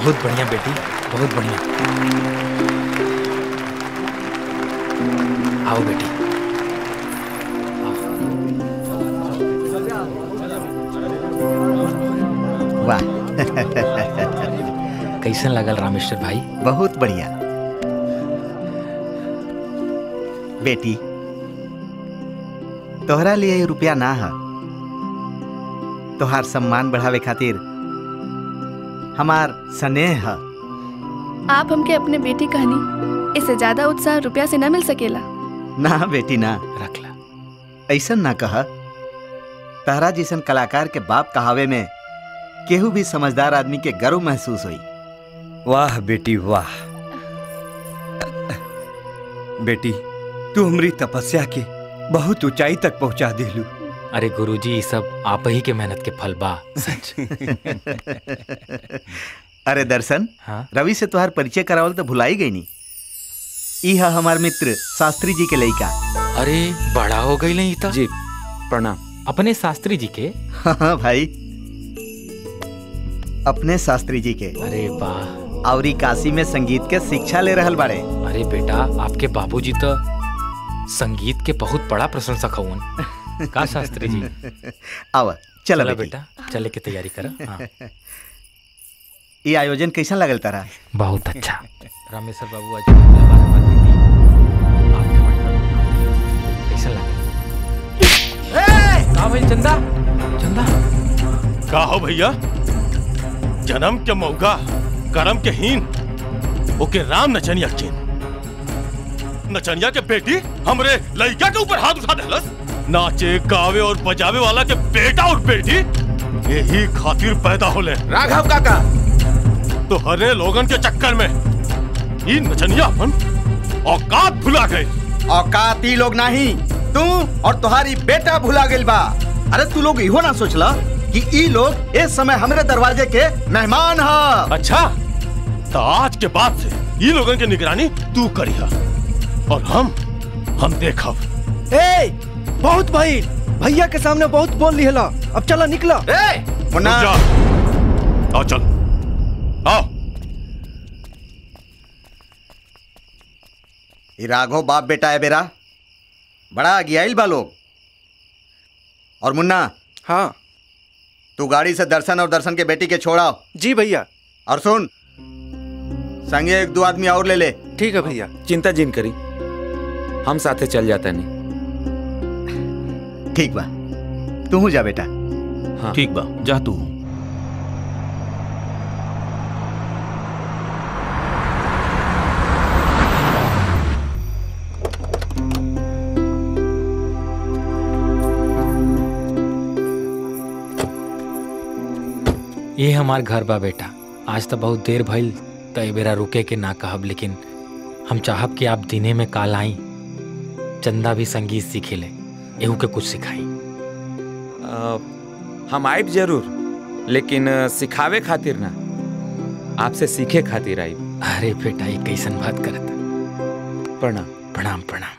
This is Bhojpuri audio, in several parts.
बहुत बढ़िया बेटी बहुत बढ़िया आओ बेटी वाह कैसन लगल रामेश्वर भाई बहुत बढ़िया बेटी तोहरा लिए ये रुपया ना है तोहार सम्मान बढ़ावे खातिर हमार स्नेह है आप हमके अपने बेटी कहनी इससे ज्यादा उत्साह रुपया से न मिल सकेला ना बेटी ना रख ला ऐसन ना कहा तहरा जैसन कलाकार के बाप कहावे में केहू भी समझदार आदमी के गर्व महसूस हुई वाह बेटी वाह बेटी तू हमारी तपस्या के बहुत ऊंचाई तक पहुंचा दिलू अरे गुरुजी ये सब आप ही के मेहनत के फल बा सच अरे दर्शन हाँ रवि से तुहार परिचय करावल तो भुलाई गई नी ई है हमार मित्र शास्त्री जी के लइका अरे बड़ा हो गई नहीं था जी प्रणाम अपने शास्त्री जी के हाँ भाई अपने शास्त्री जी के अरे वाह और ई काशी में संगीत के शिक्षा ले रहल बाड़े अरे बेटा आपके बाबूजी तो संगीत के बहुत बड़ा प्रशंसक हवन का शास्त्री जी आवा चलो चला बेटी बेटा चले के तैयारी कर हाँ ये आयोजन कैसा लगल तारा बहुत अच्छा रामेश्वर बाबू आज हमारे हमारे बेटी आपके मंडप कैसा लगा का भाई चंदा चंदा का हो भैया जन्म के मौका करम के हीन ओके राम नचनिया किन नचनिया के बेटी हमरे लड़का के ऊपर हाथ उठा देलस नाचे गावे और बजावे वाला के बेटा और बेटी यही खातिर पैदा होले राघव काका तो हरे लोगन के चक्कर में ई नचनिया अपन औकात भुला गए औकात ई लोग नहीं तू और तुम्हारी बेटा भुला गेल बा अरे तू लोग इहो ना सोचला कि ई लोग इस समय हमरे दरवाजे के मेहमान ह अच्छा तो आज के बाद से ई लोगन के निगरानी तू करिहा और हम हम देखब ए बहुत भाई भैया के सामने बहुत बोल लिहला अब चला निकला ए मुन्ना जा आओ चल आओ ई राघव बाप बेटा है बेरा बड़ा अगियाइल बा लोग और मुन्ना हाँ तू गाड़ी से दर्शन और दर्शन के बेटी के छोड़ाओ जी भैया और सुन संगे एक दो आदमी और ले ले ठीक है भैया चिंता जिन करी हम साथे चल जाता नहीं ठीक बा तू जा बेटा ठीक बा जा तू ये हमार घर बा बेटा आज तो बहुत देर भइल तो ए बेरा रुके के ना कहब लेकिन हम चाहब कि आप दिने में काल आई चंदा भी संगीत सीखे ले एहू के कुछ सिखाई अ, हम आइब जरूर लेकिन अ, सिखावे खातिर ना आपसे सीखे खातिर आइब अरे बेटा ये कैसन बात करत प्रणाम प्रणाम प्रणाम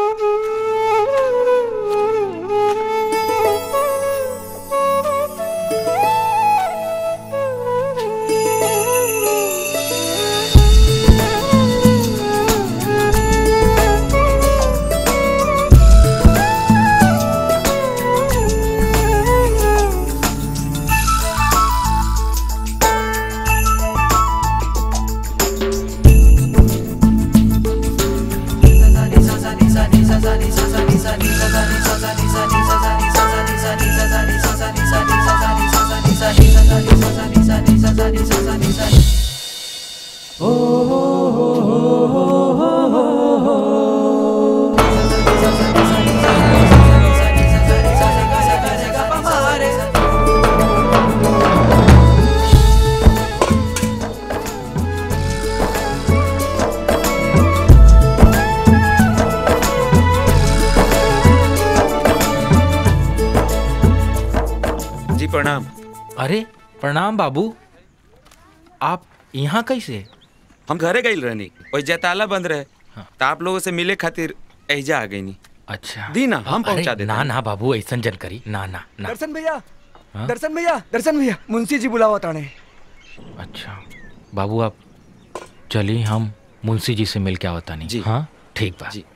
जी प्रणाम अरे प्रणाम बाबू आप यहाँ कैसे हम घरे गई रहनी और जयताला बंद रहे तो आप लोगों से मिले खातिर एजा आ गई नी अच्छा दी ना हम अरे पहुंचा देते ना हैं। ना बाबू ऐसा जन करी ना ना ना दर्शन भैया हाँ? दर्शन भैया दर्शन भैया मुंशी जी बुलावा ताने अच्छा बाबू आप चली हम मुंशी जी से मिल के आवता नहीं जी। हाँ ठीक बा जी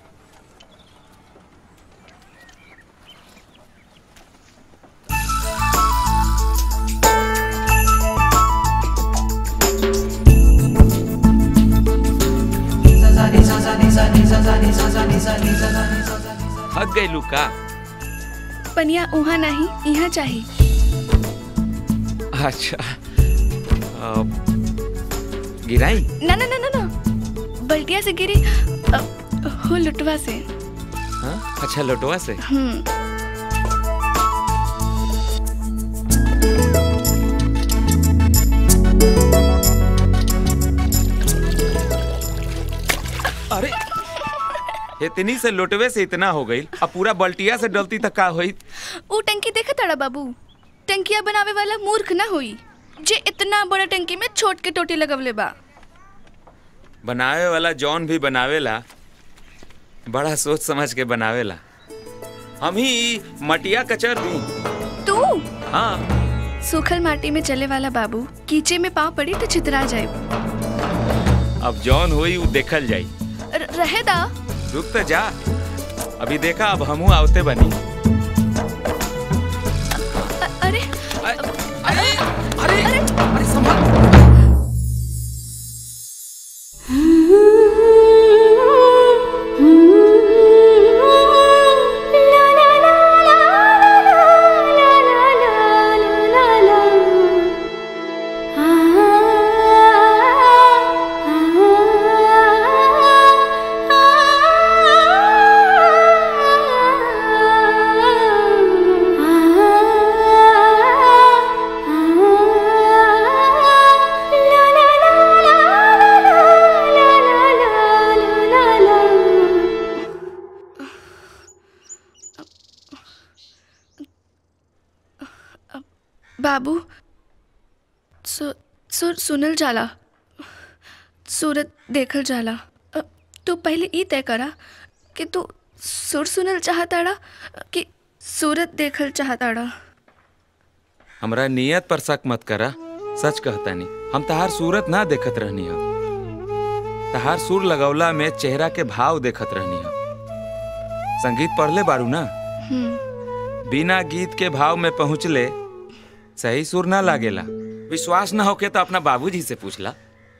थक गई लुका पनिया उहाँ नहीं यहाँ चाहिए अच्छा अ, गिराई ना ना ना ना ना बल्टिया से गिरी अ, हो लुटवा से हाँ? अच्छा लोटवा से हम्म अरे इतनी से लोटवे से इतना हो गई अब पूरा बल्टिया से डलती तक का हुई ऊ टंकी देखा ताड़ा बाबू टंकिया बनावे वाला मूर्ख ना होई जे इतना बड़ा टंकी में छोट के टोटी लगवले बा बनावे वाला जौन भी बनावेला बड़ा सोच समझ के बनावेला हम ही ई मटिया कचर दी तू हाँ सूखल माटी में चले वाला बाबू कीचे में पाँव पड़ी तो छितरा जाए अब जौन हुई वो देखल जाई र- रहे दा रुक तो जा अभी देखा अब हमू आवते बनी अ- अरे अरे अरे अरे अरे संभाल बाबू सु, सुर सुनल जाला सूरत देखल जाला अ, तू पहले ई तय करा कि तू सुर सुनल चाहताड़ा कि सूरत देखल चाहताड़ा हमरा नियत पर शक मत करा सच कहता नहीं हम तहार सूरत ना देखत रहनी हम तहार सुर लगौला में चेहरा के भाव देखत रहनी हम संगीत पढ़ले बारू ना हम्म बिना गीत के भाव में पहुँचले सही सुर ना लागेला विश्वास ना होके तो अपना बाबूजी से पूछला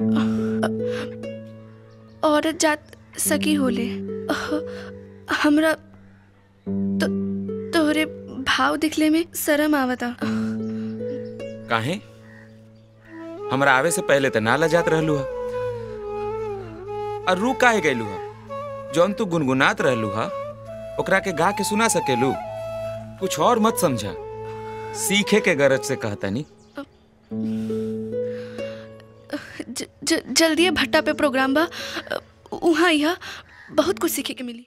औरत जात सकी होले अह, हमरा तो तोहरे भाव दिखले में शर्म आवता काहे हमरा आवे से पहले तो ना लजात रहलू हा और रू काहे गैलू हा जौन तू गुनगुनात रहलू हा ओकरा के गा के सुना सकेलू कुछ और मत समझा सीखे के गरज से कहता नी ज, ज, जल्दी भट्टा पे प्रोग्राम बा अ, उहाँ यहाँ बहुत कुछ सीखे के मिली